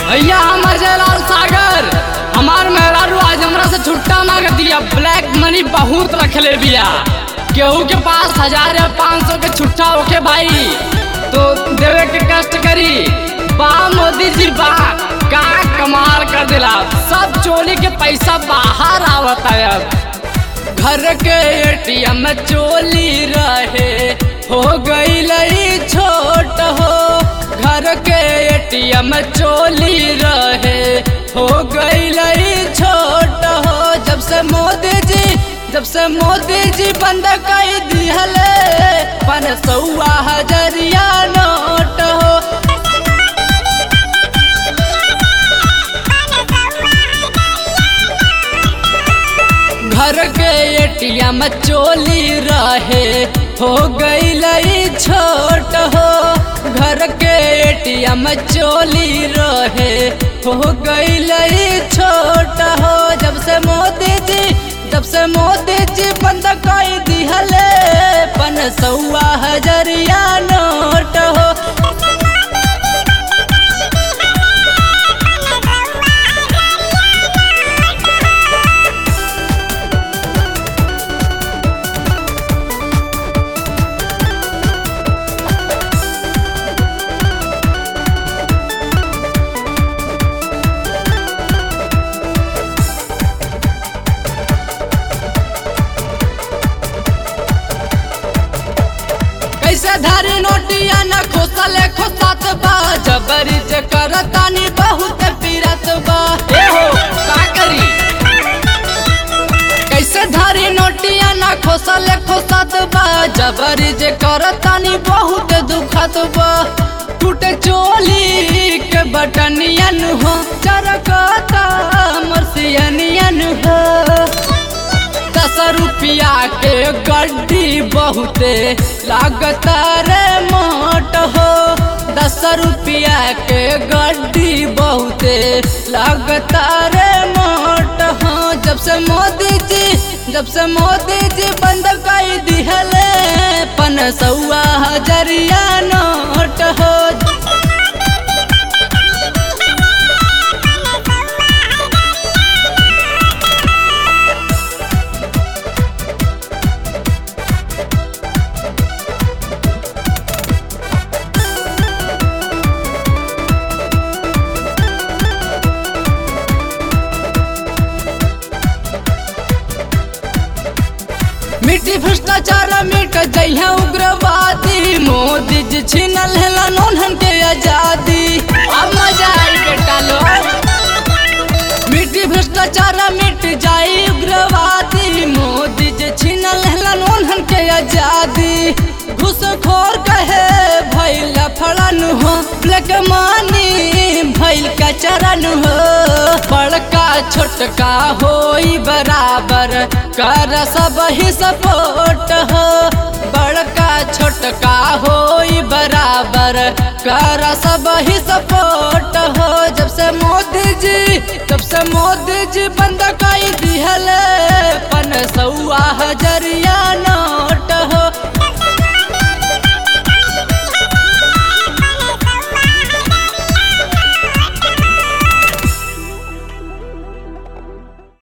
भैया हम अजय लाल सागर हमार मेहरारू आज हमरा से छुट्टा मांग दिया ब्लैक मनी बहुत रखले बिया केहू के पास हजार या पाँच सौ के छुट्टा होके भाई तो देवे के कष्ट करी बा मोदी जी बा का कमाल कर दिला सब चोरी के पैसा बाहर आवत है अब घर के एटीएम में चोली रहे हो गई लई छोट हो घर के एटीएम में चोली रहे हो गई लई छोट हो जब से मोदी जी जब से मोदी जी बंद कर दिहले पन सौआ हजरिया नोट हो घर के एटीएम चोली रहे हो गई लई छोट हो घर के एटीएम चोली रहे हो गई लई छोट हो जब से मोदी जी जब से मोदी जी बंद कर दिहले पन सौआ हजरिया नोट हो कैसे धारी नोटिया न खोसले खोसात बा जबरी जे करतानी बहुत पीरत बा ए हो का करी कैसे धारी नोटिया न खोसले खोसात बा जबरी जे करतानी बहुत दुखत बा टूटे चोली के बटनियन हो चरकता मरसियनियन हो दस रुपया के गड्डी बहुते लागता रे मोट हो दस रुपया के गड्डी बहुते लागता रे मोट हो जब से मोदी जी जब से मोदी जी बंद कर दिहले पन सौआ हजरिया नोट हो मिट्टी भ्रष्टाचार मिट जइहे उग्रवादी मोदी जी छीनल हेला नोनहन के आजादी अब मजा आई बेटा लो मिट्टी भ्रष्टाचार मिट जाई उग्रवादी मोदी जी छीनल हेला नोनहन के आजादी घुसखोर कहे भैल फड़न हो ब्लैक मानी भैल का चरण हो बड़का छोटका होई बराबर कर सब ही सपोर्ट हो बड़का छोटका होई बराबर कर सब ही सपोर्ट हो जब से मोदी जी जब से मोदी जी बंद कर दिहले पन